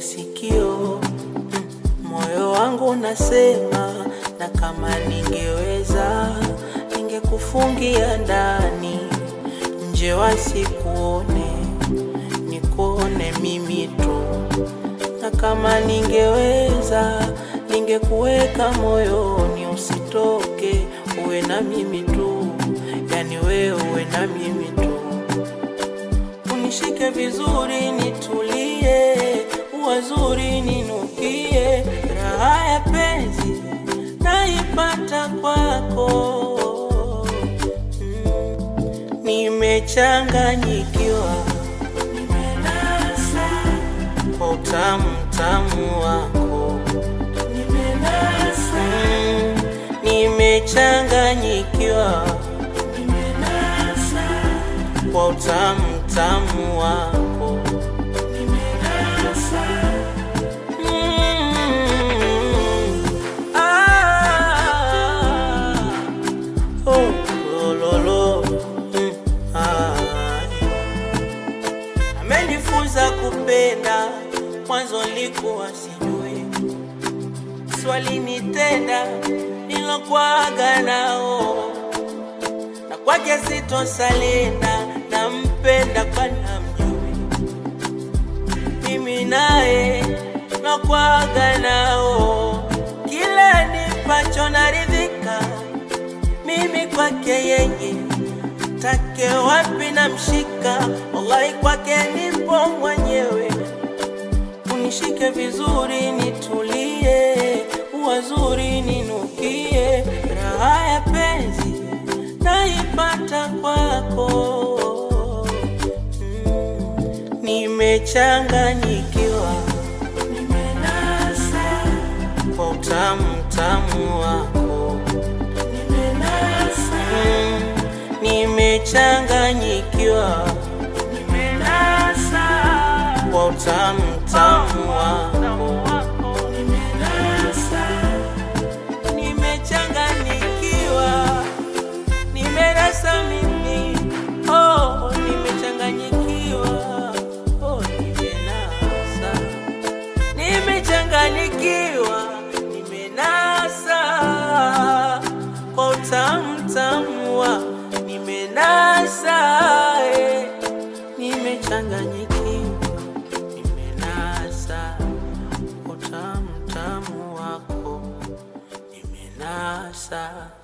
sikio mm, moyo wangu unasema, na kama ningeweza ningekufungia ndani, nje wasikuone, nikuone mimi tu, na kama ningeweza ningekuweka moyoni, usitoke, uwe na mimi tu, yani wewe uwe na mimi tu unishike vizuri, nitulie, uwazuri ninukie, raha ya penzi naipata kwako. Mm, nimechanganyikiwa, nimenasa kwa utamu tamu wako, nimenasa, mm, nimechanganyikiwa, nimenasa kwa utamu tamu wako nimenasa. Mm, ah, oh, lo, lo, lo, mm, ah. Amenifunza kupenda, mwanzo nilikuwa sijui, swali nitenda nilokwaga nao na kwake sitosalenda, nampenda kwa namjui, mimi naye nakwaga nao, kila nipacho naridhika, mimi kwake yeye take wapi namshika, wallahi kwake nipo mwenyewe, unishike vizuri nitulie, uwazuri ninukie, raha ya penzi naipata kwako. Mm, nimechanganyikiwa, nimenasa kwa utamu tamu wako, nimenasa. Mm, nimechanganyikiwa, nimenasa kwa utamu tamu wako, nimenasa. Nimechanganyikiwa nimerasa mimi oh, nimechanganyikiwa oh, nimenasa nimechanganyikiwa nimenasa kwa utamu tamu wa nimenasa eh, nimechanganyikiwa nimenasa kwa utamu tamu wako nimenasa